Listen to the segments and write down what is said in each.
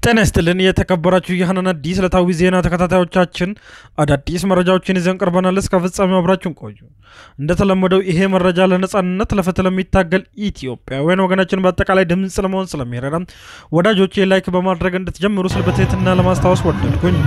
ጤና ይስጥልን የተከበራችሁ የሀናን አዲስ ዕለታዊ ዜና ተከታታዮቻችን አዳዲስ መረጃዎችን ይዘን ቀርበናል። እስከ ፍጻሜው አብራችሁን ቆዩ። እንደተለመደው ይሄ መረጃ ለነጻነት ለፍትህ ለሚታገል ኢትዮጵያውያን ወገናችን በአጠቃላይ ድምፅ ለመሆን ስለሚረዳ ወዳጆቼ ላይክ በማድረግ እንድትጀምሩ ስል በትህትና ለማስታወስ ወደድኩኝ።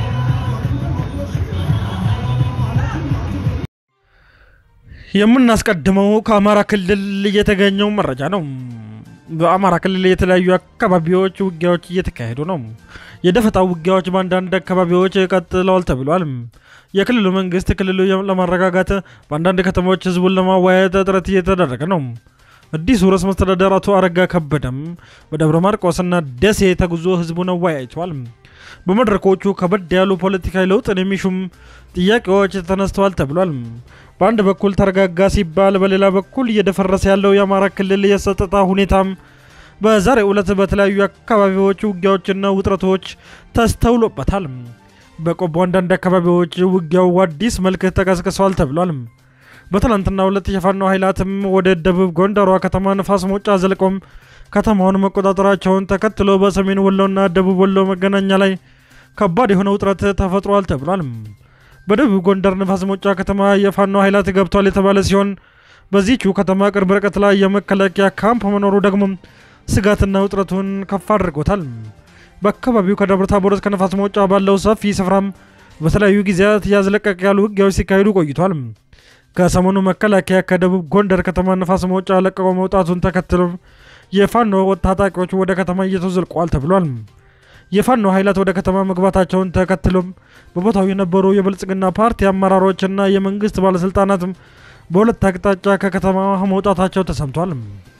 የምናስቀድመው ከአማራ ክልል የተገኘው መረጃ ነው። በአማራ ክልል የተለያዩ አካባቢዎች ውጊያዎች እየተካሄዱ ነው። የደፈጣ ውጊያዎች በአንዳንድ አካባቢዎች ቀጥለዋል ተብሏል። የክልሉ መንግስት ክልሉ ለማረጋጋት በአንዳንድ ከተሞች ህዝቡን ለማወያየት ጥረት እየተደረገ ነው። አዲሱ ርዕሰ መስተዳድር አቶ አረጋ ከበደም በደብረ ማርቆስና ደሴ ተጉዞ ህዝቡን አወያይተዋል። በመድረኮቹ ከበድ ያሉ ፖለቲካዊ ለውጥን የሚሹም ጥያቄዎች ተነስተዋል ተብሏል። በአንድ በኩል ተረጋጋ ሲባል፣ በሌላ በኩል እየደፈረሰ ያለው የአማራ ክልል የጸጥታ ሁኔታም በዛሬው ዕለት በተለያዩ አካባቢዎች ውጊያዎችና ውጥረቶች ተስተውሎበታል። በቆቦ አንዳንድ አካባቢዎች ውጊያው አዲስ መልክ ተቀስቅሰዋል ተብሏል። በትናንትናው ዕለት የፋኖ ኃይላትም ወደ ደቡብ ጎንደሯ ከተማ ንፋስ መውጫ ዘልቆም ከተማውን መቆጣጠራቸውን ተከትሎ በሰሜን ወሎና ደቡብ ወሎ መገናኛ ላይ ከባድ የሆነ ውጥረት ተፈጥሯል ተብሏል። በደቡብ ጎንደር ንፋስ መውጫ ከተማ የፋኖ ኃይላት ገብቷል የተባለ ሲሆን በዚህቹ ከተማ ቅርብ ርቀት ላይ የመከላከያ ካምፕ መኖሩ ደግሞ ስጋትና ውጥረቱን ከፍ አድርጎታል። በአካባቢው ከደብረ ታቦር እስከ ንፋስ መውጫ ባለው ሰፊ ስፍራም በተለያዩ ጊዜያት ያዝለቀቅ ያሉ ውጊያዎች ሲካሄዱ ቆይቷል። ከሰሞኑ መከላከያ ከደቡብ ጎንደር ከተማ ንፋስ መውጫ ለቀቆ መውጣቱን ተከትሎ የፋኖ ታጣቂዎች ወደ ከተማ እየተዘልቀዋል ተብሏል። የፋኖ ኃይላት ወደ ከተማ መግባታቸውን ተከትሎም በቦታው የነበሩ የብልጽግና ፓርቲ አመራሮችና የመንግስት ባለስልጣናትም በሁለት አቅጣጫ ከከተማ መውጣታቸው ተሰምቷል።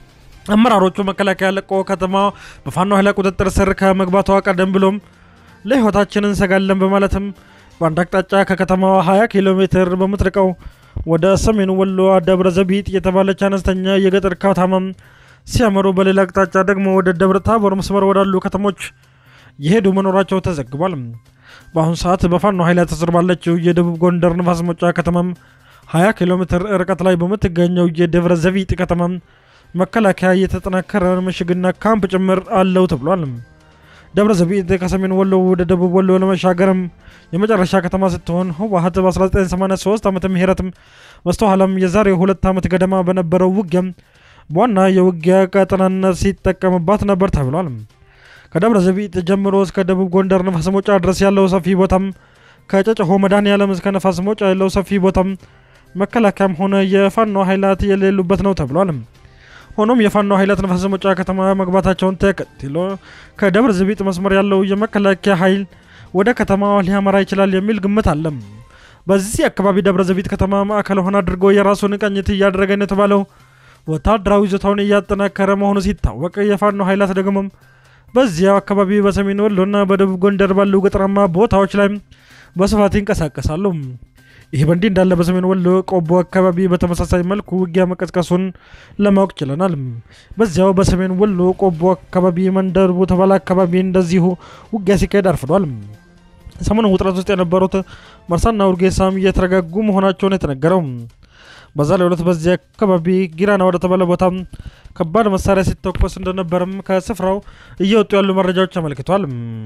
አመራሮቹ መከላከያ ለቆ ከተማ በፋኖ ኃይላት ቁጥጥር ስር ከመግባቷ ቀደም ብሎም ለሕይወታችን እንሰጋለን በማለትም በአንድ አቅጣጫ ከከተማዋ 20 ኪሎ ሜትር በምትርቀው ወደ ሰሜን ወሎ ደብረ ዘቢጥ የተባለች አነስተኛ የገጠር ከተማም ሲያመሩ በሌላ አቅጣጫ ደግሞ ወደ ደብረ ታቦር መስመር ወዳሉ ከተሞች የሄዱ መኖራቸው ተዘግቧል። በአሁኑ ሰዓት በፋኖ ኃይላት ስር ባለችው የደቡብ ጎንደር ንፋስ መውጫ ከተማም 20 ኪሎ ሜትር ርቀት ላይ በምትገኘው የደብረ ዘቢጥ ከተማም መከላከያ የተጠናከረ ምሽግና ካምፕ ጭምር አለው ተብሏል። ደብረ ዘቢጥ ከሰሜን ወሎ ወደ ደቡብ ወሎ ለመሻገርም የመጨረሻ ከተማ ስትሆን ህወሓት በ1983 ዓመተ ምህረትም በስተኋላም የዛሬ ሁለት ዓመት ገደማ በነበረው ውጊያም በዋና የውጊያ ቀጠናነት ሲጠቀምባት ነበር ተብሏል። ከደብረ ዘቢጥ ጀምሮ እስከ ደቡብ ጎንደር ንፋስ መውጫ ድረስ ያለው ሰፊ ቦታም ከጨጨሆ መድኃኔዓለም እስከ ንፋስ መውጫ ያለው ሰፊ ቦታም መከላከያም ሆነ የፋኖ ኃይላት የሌሉበት ነው ተብሏል። ሆኖም የፋኖ ኃይላት ንፋስ መውጫ ከተማ መግባታቸውን ተከትሎ ከደብረ ዘቢጥ መስመር ያለው የመከላከያ ኃይል ወደ ከተማዋ ሊያመራ ይችላል የሚል ግምት አለም። በዚህ አካባቢ ደብረ ዘቢጥ ከተማ ማዕከል ሆነ አድርጎ የራሱን ቅኝት እያደረገ ነው የተባለው ወታደራዊ ይዞታውን እያጠናከረ መሆኑ ሲታወቅ የፋኖ ኃይላት ደግሞ በዚያው አካባቢ በሰሜን ወሎና በደቡብ ጎንደር ባሉ ገጠራማ ቦታዎች ላይ በስፋት ይንቀሳቀሳሉ። ይህ በእንዲህ እንዳለ በሰሜን ወሎ ቆቦ አካባቢ በተመሳሳይ መልኩ ውጊያ መቀስቀሱን ለማወቅ ችለናል። በዚያው በሰሜን ወሎ ቆቦ አካባቢ መንደር በተባለ አካባቢ እንደዚሁ ውጊያ ሲካሄድ አርፍዷል። ሰሞኑን ውጥረት ውስጥ የነበሩት መርሳና ውርጌሳም እየተረጋጉ መሆናቸውን የተነገረው በዛሬው ዕለት በዚህ አካባቢ ጊራና ወደ ተባለ ቦታ ከባድ መሳሪያ ሲተኮስ እንደነበርም ከስፍራው እየወጡ ያሉ መረጃዎች አመልክቷል።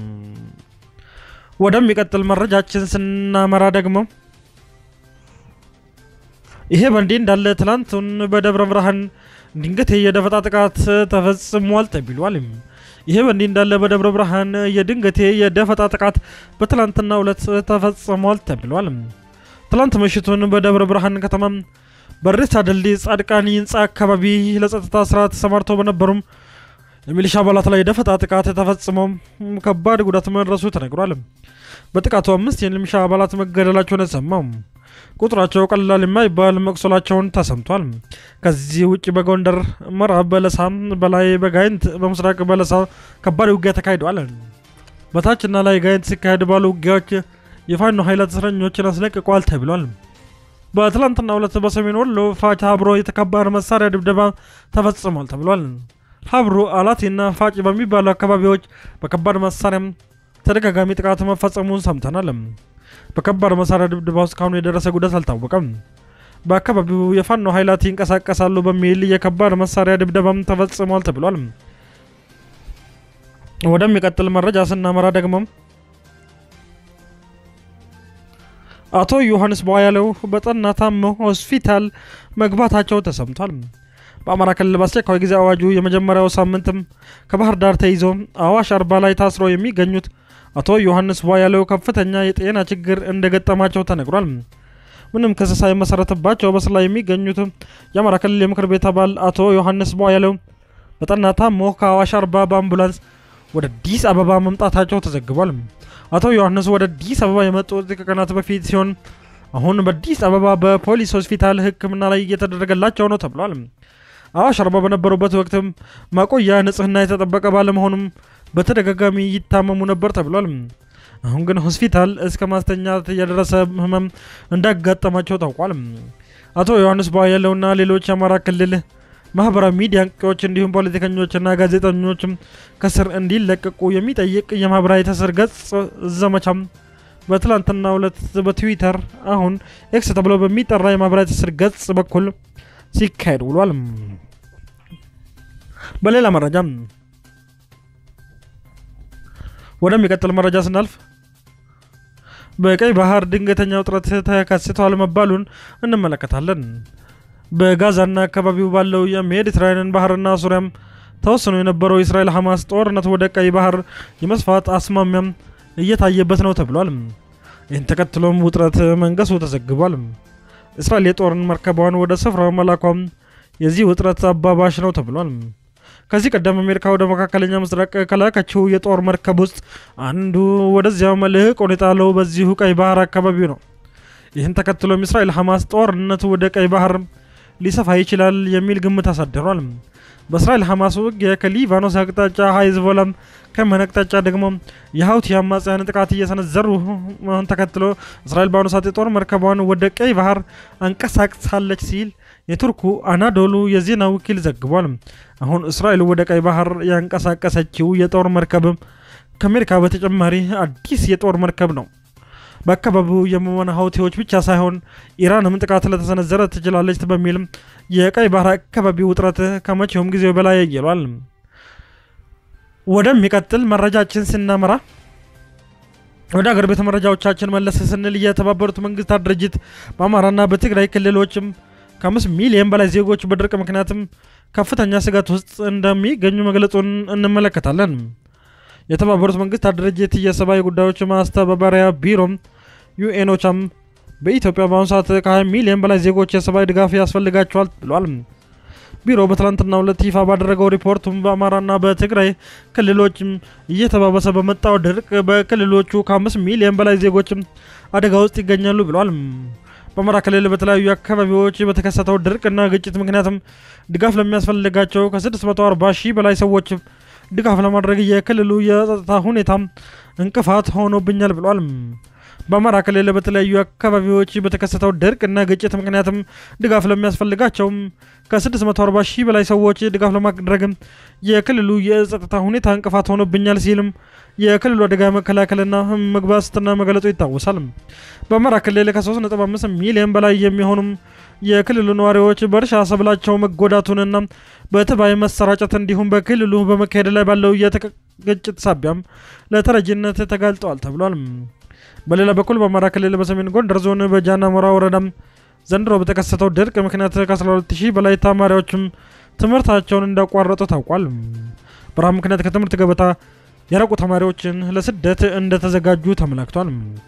ወደሚቀጥል መረጃችን ስናመራ ደግሞ ይሄ በእንዲህ እንዳለ ትላንቱን በደብረ ብርሃን ድንገት የደፈጣ ጥቃት ተፈጽሟል ተብሏል። ይሄ በእንዲህ እንዳለ በደብረ ብርሃን የድንገቴ የደፈጣ ጥቃት በትላንትናው ዕለት ተፈጽሟል ተብሏል። ትላንት ምሽቱን በደብረ ብርሃን ከተማ በሬሳ ድልድይ ጻድቃኒ ህንፃ አካባቢ ለጸጥታ ስራ ተሰማርተው በነበሩም የሚሊሻ አባላት ላይ ደፈጣ ጥቃት ተፈጽመው ከባድ ጉዳት መድረሱ ተነግሯል። በጥቃቱ አምስት የሚሊሻ አባላት መገደላቸውን የሰማው ቁጥራቸው ቀላል የማይባል መቁሰላቸውን ተሰምቷል። ከዚህ ውጭ በጎንደር ምዕራብ በለሳ፣ በላይ በጋይንት፣ በምስራቅ በለሳ ከባድ ውጊያ ተካሂደዋል። በታችና ላይ ጋይንት ሲካሄድ ባሉ ውጊያዎች የፋኖ ኃይላት እስረኞችን አስለቅቀዋል ተብሏል። በትላንትናው ዕለት በሰሜን ወሎ ፋጭ ሀብሮ የተከባድ መሳሪያ ድብደባ ተፈጽሟል ተብሏል። ሀብሮ አላቴና ፋጭ በሚባሉ አካባቢዎች በከባድ መሳሪያም ተደጋጋሚ ጥቃት መፈጸሙን ሰምተናል። በከባድ መሳሪያ ድብደባ ውስጥ እስካሁን የደረሰ ጉዳት አልታወቀም። በአካባቢው የፋኖ ኃይላት ይንቀሳቀሳሉ በሚል የከባድ መሳሪያ ድብደባም ተፈጽሟል ተብሏል። ወደሚቀጥል መረጃ ስናመራ ደግሞ አቶ ዮሐንስ ቧያለው በጠና ታመው ሆስፒታል መግባታቸው ተሰምቷል። በአማራ ክልል በአስቸኳይ ጊዜ አዋጁ የመጀመሪያው ሳምንትም ከባህር ዳር ተይዞ አዋሽ አርባ ላይ ታስረው የሚገኙት አቶ ዮሐንስ ቧያለው ከፍተኛ የጤና ችግር እንደገጠማቸው ተነግሯል። ምንም ክስ ሳይመሰረትባቸው በስር ላይ የሚገኙት የአማራ ክልል የምክር ቤት አባል አቶ ዮሐንስ ቧያለው በጠና ታሞ ከአዋሽ አርባ በአምቡላንስ ወደ አዲስ አበባ መምጣታቸው ተዘግቧል። አቶ ዮሐንስ ወደ አዲስ አበባ የመጡት ከቀናት በፊት ሲሆን አሁን በአዲስ አበባ በፖሊስ ሆስፒታል ሕክምና ላይ እየተደረገላቸው ነው ተብሏል። አዋሽ አርባ በነበሩበት ወቅትም ማቆያ ንጽህና የተጠበቀ ባለመሆኑም በተደጋጋሚ ይታመሙ ነበር ተብሏል። አሁን ግን ሆስፒታል እስከ ማስተኛት የደረሰ ህመም እንዳጋጠማቸው ታውቋል። አቶ ዮሐንስ ቧያለውና ሌሎች የአማራ ክልል ማህበራዊ ሚዲያ አንቂዎች እንዲሁም ፖለቲከኞችና ጋዜጠኞችም ከስር እንዲለቀቁ የሚጠይቅ የማህበራዊ ትስስር ገጽ ዘመቻም በትላንትናው ዕለት በትዊተር አሁን ኤክስ ተብሎ በሚጠራ የማህበራዊ ትስስር ገጽ በኩል ሲካሄድ ውሏል። በሌላ መረጃ ወደሚቀጥል መረጃ ስናልፍ በቀይ ባህር ድንገተኛ ውጥረት ተከስቷል መባሉን እንመለከታለን። በጋዛና አካባቢው ባለው የሜዲትራኒያን ባህርና ሱሪያም ተወስኖ የነበረው የእስራኤል ሐማስ ጦርነት ወደ ቀይ ባህር የመስፋት አስማሚያም እየታየበት ነው ተብሏል። ይህን ተከትሎም ውጥረት መንገሱ ተዘግቧል። እስራኤል የጦርን መርከቧን ወደ ስፍራው መላኳም የዚህ ውጥረት አባባሽ ነው ተብሏል። ከዚህ ቀደም አሜሪካ ወደ መካከለኛ ምስራቅ ከላከችው የጦር መርከብ ውስጥ አንዱ ወደዚያው መልህቅ ሁኔታለው በዚሁ ቀይ ባህር አካባቢ ነው። ይህን ተከትሎም እስራኤል ሐማስ ጦርነቱ ወደ ቀይ ባህር ሊሰፋ ይችላል የሚል ግምት አሳድሯል። በእስራኤል ሐማስ ውጊያ ከሊባኖስ አቅጣጫ ሀይዝቦላም ከየመን አቅጣጫ ደግሞ የሀውቲ አማጽያን ጥቃት እየሰነዘሩ መሆን ተከትሎ እስራኤል በአሁኑ ሰዓት የጦር መርከቧን ወደ ቀይ ባህር አንቀሳቅሳለች ሲል የቱርኩ አናዶሉ የዜና ወኪል ዘግቧል። አሁን እስራኤል ወደ ቀይ ባህር ያንቀሳቀሰችው የጦር መርከብ ከአሜሪካ በተጨማሪ አዲስ የጦር መርከብ ነው። በአካባቢው የመን ሀውቲዎች ብቻ ሳይሆን ኢራንም ጥቃት ለተሰነዘረ ትችላለች በሚልም የቀይ ባህር አካባቢ ውጥረት ከመቼውም ጊዜ በላይ ያየሏል። ወደሚቀጥል መረጃችን ስናመራ ወደ አገር ቤተ መረጃዎቻችን መለስ ስንል የተባበሩት መንግስታት ድርጅት በአማራና በትግራይ ክልሎችም ከአምስት ሚሊዮን በላይ ዜጎች በድርቅ ምክንያትም ከፍተኛ ስጋት ውስጥ እንደሚገኙ መግለጹን እንመለከታለን። የተባበሩት መንግስታት ድርጅት የሰብአዊ ጉዳዮች ማስተባበሪያ ቢሮም ዩኤኖቻም በኢትዮጵያ በአሁኑ ሰዓት ከ20 ሚሊዮን በላይ ዜጎች የሰብአዊ ድጋፍ ያስፈልጋቸዋል ብሏል። ቢሮ በትላንትናው ዕለት ይፋ ባደረገው ሪፖርቱም በአማራና በትግራይ ክልሎችም እየተባባሰ በመጣው ድርቅ በክልሎቹ ከአምስት ሚሊዮን በላይ ዜጎችም አደጋ ውስጥ ይገኛሉ ብሏል። በአማራ ክልል በተለያዩ አካባቢዎች በተከሰተው ድርቅና ግጭት ምክንያትም ድጋፍ ለሚያስፈልጋቸው ከ640 ሺህ በላይ ሰዎች ድጋፍ ለማድረግ የክልሉ የጸጥታ ሁኔታ እንቅፋት ሆኖብኛል ብሏል። በአማራ ክልል በተለያዩ አካባቢዎች በተከሰተው ድርቅና ግጭት ምክንያትም ድጋፍ ለሚያስፈልጋቸውም ከ640 ሺህ በላይ ሰዎች ድጋፍ ለማድረግ የክልሉ የጸጥታ ሁኔታ እንቅፋት ሆኖብኛል ሲልም የክልሉ አደጋ መከላከልና ምግብ ዋስትና መግለጹ ይታወሳል። በአማራ ክልል ከ3.5 ሚሊዮን በላይ የሚሆኑም የክልሉ ነዋሪዎች በእርሻ ሰብላቸው መጎዳቱንና በተባይ መሰራጨት እንዲሁም በክልሉ በመካሄድ ላይ ባለው የግጭት ሳቢያም ለተረጂነት ተጋልጠዋል ተብሏል። በሌላ በኩል በአማራ ክልል በሰሜን ጎንደር ዞን በጃና ሞራ ወረዳም ዘንድሮ በተከሰተው ድርቅ ምክንያት ከ12000 በላይ ተማሪዎችም ትምህርታቸውን እንዳቋረጡ ታውቋል። በረሃብ ምክንያት ከትምህርት ገበታ የራቁ ተማሪዎችን ለስደት እንደተዘጋጁ ተመላክቷል።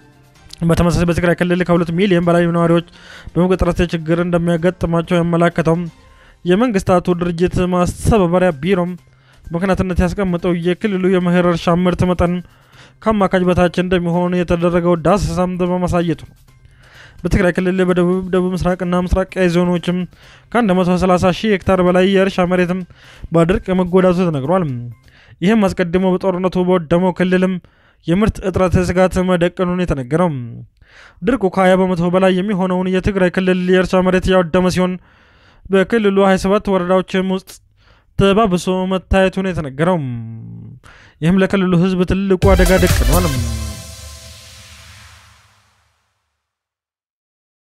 በተመሳሳይ በትግራይ ክልል ከሁለት ሚሊዮን በላይ ነዋሪዎች በምግብ እጥረት ችግር እንደሚያጋጥማቸው ያመላከተው የመንግስታቱ ድርጅት ማስተባበሪያ ቢሮም ምክንያትነት ያስቀምጠው የክልሉ የመኸር እርሻ ምርት መጠን ከአማካኝ በታች እንደሚሆን የተደረገው ዳሰሳም በማሳየቱ በትግራይ ክልል በደቡብ ደቡብ ምስራቅና ምስራቅ ቀይ ዞኖችም ከ130 ሺህ ሄክታር በላይ የእርሻ መሬትም በድርቅ መጎዳቱ ተነግሯል። ይህም አስቀድሞ በጦርነቱ በወደመው ክልልም የምርት እጥረት ስጋት መደቀኑን የተነገረው ድርቁ ከ20 በመቶ በላይ የሚሆነውን የትግራይ ክልል የእርሻ መሬት ያወደመ ሲሆን በክልሉ 27 ወረዳዎችም ውስጥ ተባብሶ መታየቱን የተነገረው ይህም ለክልሉ ሕዝብ ትልቁ አደጋ ደቅኗል።